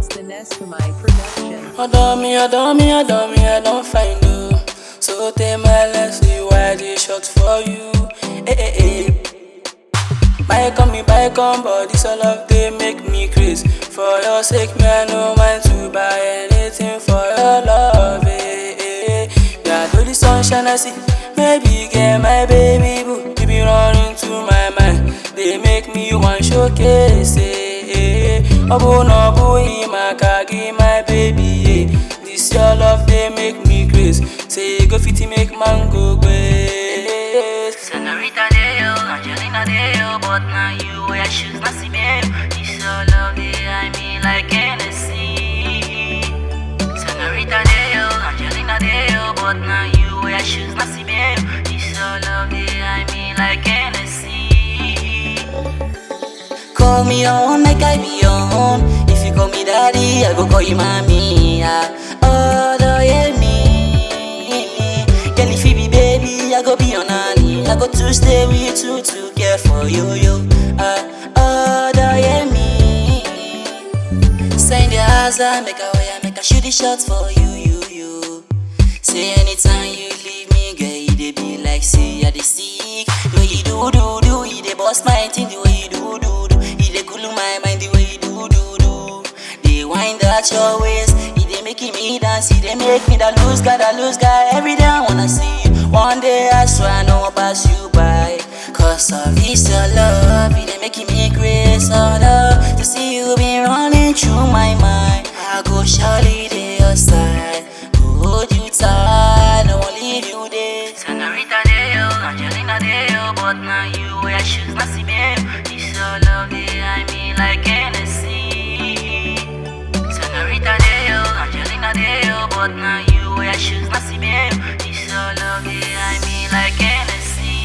It's the Neskamai production. Ọ̀dọ̀ mi, ọ̀dọ̀ mi, ọ̀dọ̀ mi, I don find you. So take my lesson, why they short for you? Eh, eh, eh. Buy come me, buy come, but this all of they make me craze. For your sake, me I no mind to buy anything for your love. Eh, eh, eh. Yeah, do the sunshine I see. Maybe get my baby boo. You be running to my mind. They make me one showcase. Eh, eh, eh. Obu no bu imakagi, my baby. Eh. This your love, they make me craze. Say go fit make man go grace. Senorita Deo, Angelina Deo, but now you wear shoes, not see me. This your love, they I mean like Hennessy. Senorita Deo, Angelina Deo, but now you wear shoes, not see me. This your love, they I mean like Hennessy. Call me your own, make I be your own. If you call me daddy, I go call you mommy. Yeah. Oh, do you me? Girl, if you be baby, I go be your nanny. I go to stay with you to care for you, you. Uh, oh, do you me? Sign the house, make a way, make a shoot the shots for you, you, you. Say anytime you leave me, girl, you dey be like say I dey sick. The way you do do do, you dey bust my thing. The way you do do do, you dey cool my mind. The way you do do do, they wind at your waist. You dey making me dance, you dey make me that lose guy, that lose guy. Every day I wanna see you. One day I swear I know I'll pass you by. Cause of this your love, you dey making me crazy. Oh love, to see you be running through my mind. I go surely dey your side, go hold you tight, I won't leave you there. Senorita Deo, Angelina Deo, but now you wear shoes, not see me. This your love, they I mean like Hennessy. Senorita Deo, Angelina Deo, but now you wear shoes, not see me. This your love, they I mean like Hennessy.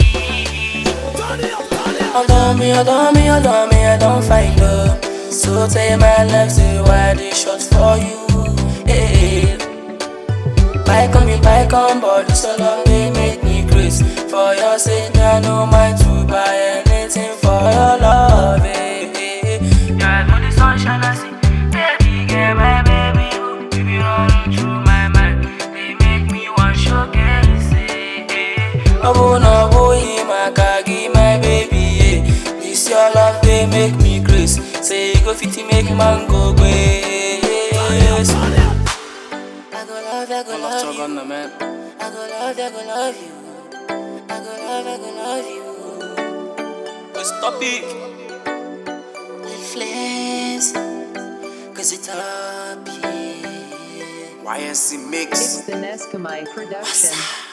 Ọ̀dọ̀ mi, ọ̀dọ̀ mi, ọ̀dọ̀ mi, I don find love. So take my life, say why they short for you? Eh, eh. Buy come, me buy come, but this all love they make me craze. For your sake, me I no mind to buy anything for your love. Eh, eh, eh. Yeah, know the sunshine I see. Baby, get my baby, oh. You be running through my mind. They make me want showcase. Eh, eh. Obu no bu imakagi, my baby. Eh. This your love, they make me craze. Say go fit make man go grace. I go love, I go love you. man. I go love, I go love you. I go love, I go love you. Stop it. Little flames, cause it's up here. YNC Mix. It's the Neskamai production.